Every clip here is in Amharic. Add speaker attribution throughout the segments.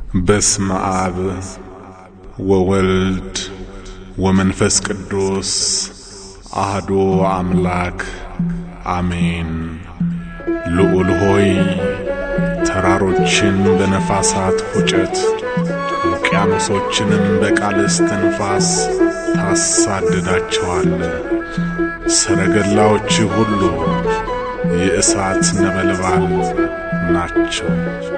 Speaker 1: በስመ አብ ወወልድ ወመንፈስ ቅዱስ አህዶ አምላክ አሜን። ልዑል ሆይ ተራሮችን በነፋሳት ፉጨት ውቅያኖሶችንም በቃልስ ትንፋስ ታሳድዳቸዋለ። ሰረገላዎች ሁሉ የእሳት ነበልባል ናቸው።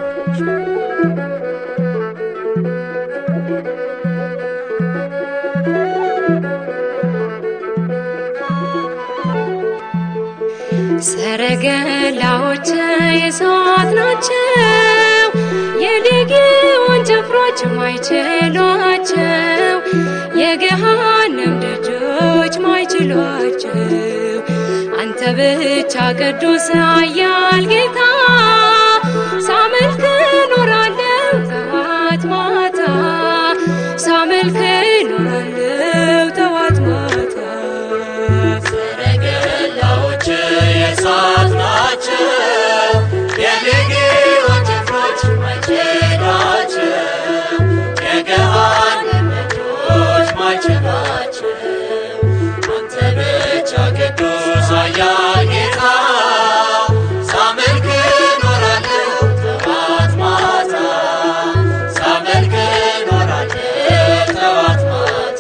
Speaker 2: ሰረገላዎች የእሳት ናቸው፣ የሌጊዮን ጭፍሮች ማይችሏቸው፣ የገሃነም ደጆች ማይችሏቸው። አንተ ብቻ ቅዱስ ኃያል ጌታ ሳመልክ እኖራለሁ ጠዋት ማታ ሳመልክ እኖራለሁ ጠዋት ማታ
Speaker 3: ሰረገላዎች የእሳት ናቸው፣ የሌጊዮን ጭፍሮች ማይችሏቸው፣ የገሃነም ደጆች ማይችሏቸው። አንተ ብቻ ቅዱስ ኃያል ጌታ ሳመልክ እኖራለሁ ጠዋት ማታ ሳመልክ እኖራለሁ ጠዋት ማታ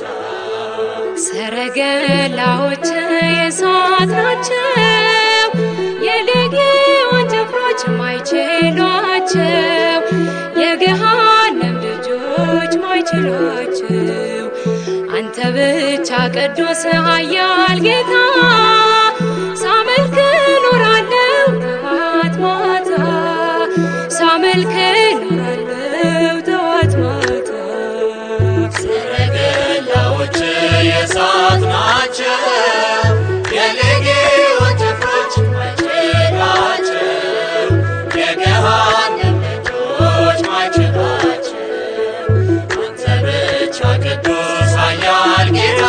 Speaker 2: ሰረገላዎች የእሳት ናቸው፣ የሌጊዮን ጭፍሮች ማይችሏቸው፣ የገሃነም ደጆች ማይችሏቸው። አንተ ብቻ ቅዱስ ኃያል ጌታ ሳመልክ እኖራለሁ ጠዋት ማታ ሳመልክ እኖራለሁ ጠዋት ማታ
Speaker 3: ሰረገላዎች የእሳት ናቸው፣ የሌጊዮን ጭፍሮች ማይችሏቸው፣ የገሃነም ደጆች ማይችሏቸው። አንተ ብቻ ቅዱስ ኃያል ጌታ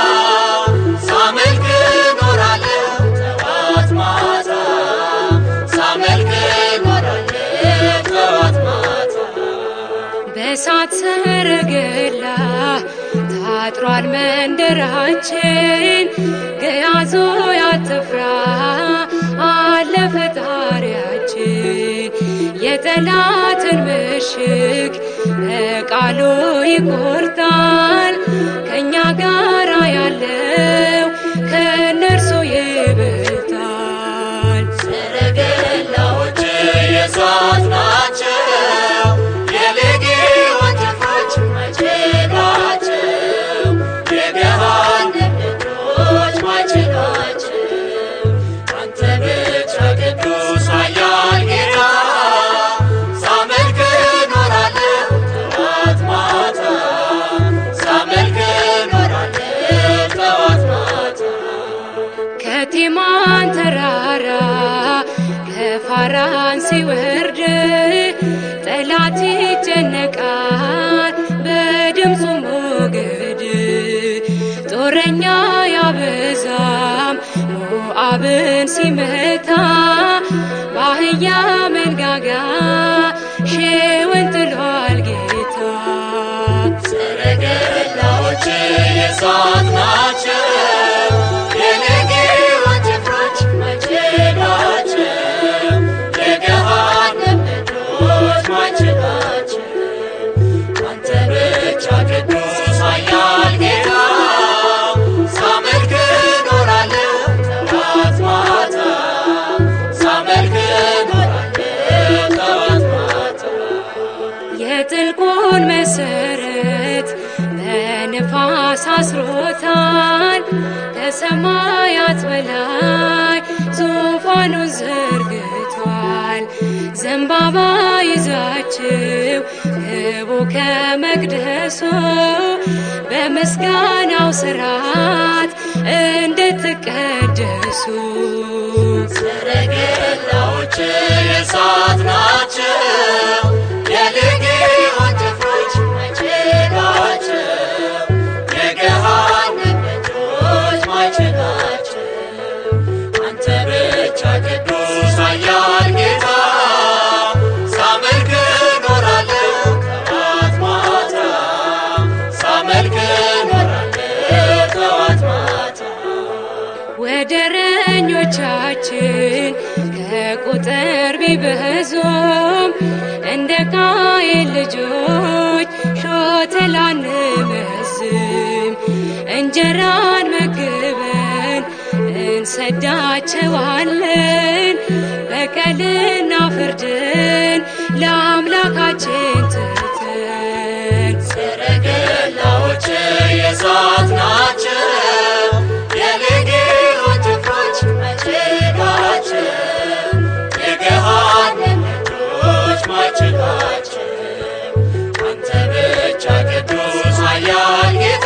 Speaker 3: ሳመልክ እኖራለሁ ጠዋት ማታ ሳመልክ እኖራለሁ ጠዋት ማታ
Speaker 2: በእሳት ሰረገላ ታጥሯል መንደራችን፣ ገያዞ ያትፍራ አለ ፈጣሪያችን። የጠላትን ምሽግ በቃሉ ይቆርጣል። ከእኛ ጋራ ያለው ከእነርሱ ይበልጣል።
Speaker 3: ሰረገላዎች የእሳት ናቸው፣ የሌጊዮን ጭፍሮች ማይችሏቸው፣ የገሃነም ደጆች ማይችሏቸው። አንተ ብቻ ቅዱስ ኃያል ጌታ ሳመልክ እኖራለሁ ጠዋት ማታ ሳመልክ እኖራለሁ ጠዋት ማታ
Speaker 2: ከቴማን ተራራ ከፋራን ሲወርድ ጠላት ይጨነቃል በድምፁ ሞገድ ጦረኛ ያበዛም ሞአብን ሲመታ በአህያ መንጋጋ ሺውን ጥሏል ጌታ
Speaker 3: ሰረገላዎች የእሳት ናቸው፣ የሌጊዮን ጭፍሮች ማይችሏቸው፣ የገሃነም ደጆች ማይችሏቸው። አንተ ብቻ ቅዱስ ኃያል ጌታ ሳመልክ እኖራለሁ ጠዋት ማታ ሳመልክ እኖራለሁ ጠዋት ማታ
Speaker 2: የጥልቁን መሰረት በንፋስ አስሮታል። ከሰማያት በላይ ዙፋኑን ዘርግቷል። ዘንባባ ይዛችው ግቡ ከመቅደሱ በምስጋናው ስርዓት እንድትቀደሱ
Speaker 3: ሰረገላዎች የእሳት ናቸው፣ የሌጊዮን ጭፍሮች ማይችሏቸው፣ የገሃነም ደጆች ማይችሏቸው። አንተ ብቻ ቅዱስ ኃያል ጌታ ሳመልክ እኖራለሁ
Speaker 2: አይበዙም እንደ ቃየል ልጆች ሾተል አንመዝም እንጀራን መግበን እንሰዳቸዋለን በቀልና ፍርድን ለአምላካችን ትተን
Speaker 3: ሰረገላዎች የእሳት ናቸው፣ የሌጌዮን ጭፍሮች መቼ ናቸው? የገሃነም ደጆች ማይችሏቸው አንተ ብቻ ቅዱስ ኃያል ጌታ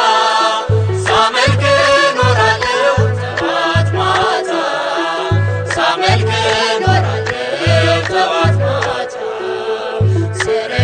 Speaker 3: ሳመልክ እኖራለሁ ጠዋት ማታ ሳመልክ እኖራለሁ ጠዋት ማታ